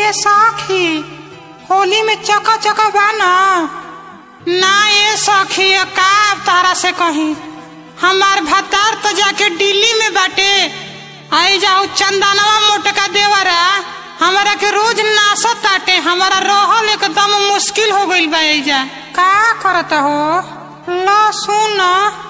ए सखी होली में चका चका बा ना ना ए सखी का तारा से कहीं हमार भतार तो जाके दिल्ली में बाटे आई जाऊ चंदनवा मोटका देवरा हमारा के रोज नासत ताटे हमारा रहल एकदम मुश्किल हो गइल बा एजा का करत हो लो सुन